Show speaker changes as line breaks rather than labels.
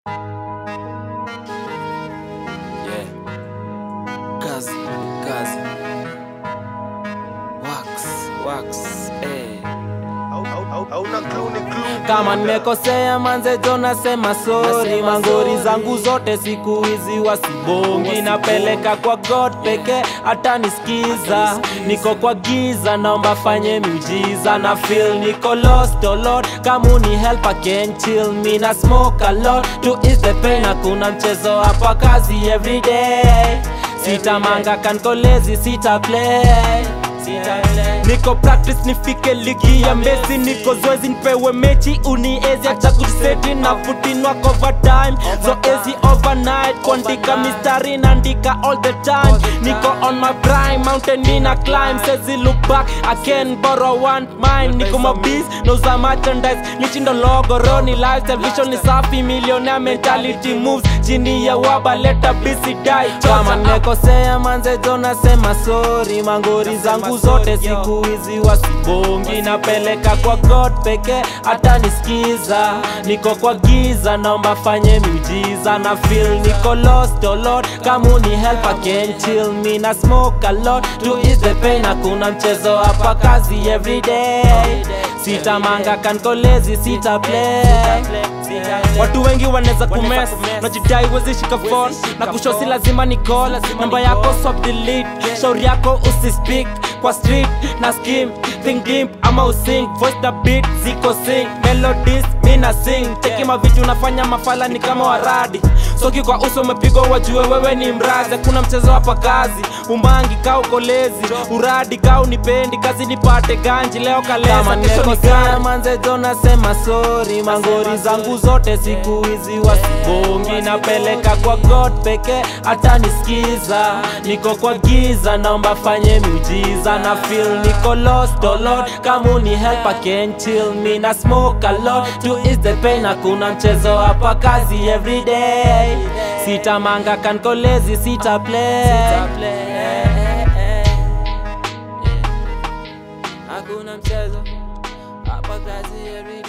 Yeah. Kazi, kazi. Wax, wax, eh.
hauna clue ni clue
Kama nimekosea manze jo nasema sorry,
Nasema
mangori
sorry.
zangu zote siku hizi wasibongi, napeleka kwa God peke hata nisikiza. Niko kwa giza, naomba fanye miujiza, na feel niko lost, oh Lord, kama uni help I can chill me na smoke a lot to ease the pain. Hakuna mchezo hapa, kazi every day. Sitamanga kankolezi, sita play niko practice nifike ligi ya Messi, niko zoezi nipewe mechi uniezi acha kuseti na putin wako overtime zoezi overnight kuandika mistari naandika all the time niko on my prime mountain nina climb sezi look back I can borrow one mine niko mabis nauza merchandise nichindo logo roni lifestyle vision ni safi millionaire mentality moves chini ya waba leta bisi die kama nimekosea manze jo nasema sorry mangori zangu zote siku hizi wasibongi napeleka kwa god peke hata nisikiza niko kwa giza naomba fanye miujiza na feel niko lost oh lord kama uni help I can chill me na smoke a lot to ease the pain hakuna mchezo hapa kazi every day sitamanga kankolezi sita play watu wengi wanaweza kumes najidai wezishika phone na kushosi lazima ni call namba yako swap delete shauri yako usispeak kwa street na skim think deep ama using voice na beat ziko sing melodies mina sing cheki mavitu unafanya mafala ni kama waradi soki kwa uso umepigwa wajue wewe ni mrazi hakuna mchezo hapa kazi umangi ka ukolezi uradi ka unipendi kazi nipate ganji leo kaleza kesho ni gani manze jo nasema sorry mangori zangu zote siku hizi wasibongi napeleka kwa god peke hata nisikiza niko kwa giza naomba fanye miujiza na feel niko lost oh lord kama uni help I can chill me na smoke a lot to ease the pain hakuna mchezo hapa kazi every day sitamanga kankolezi sita play hakuna mchezo hapa kazi every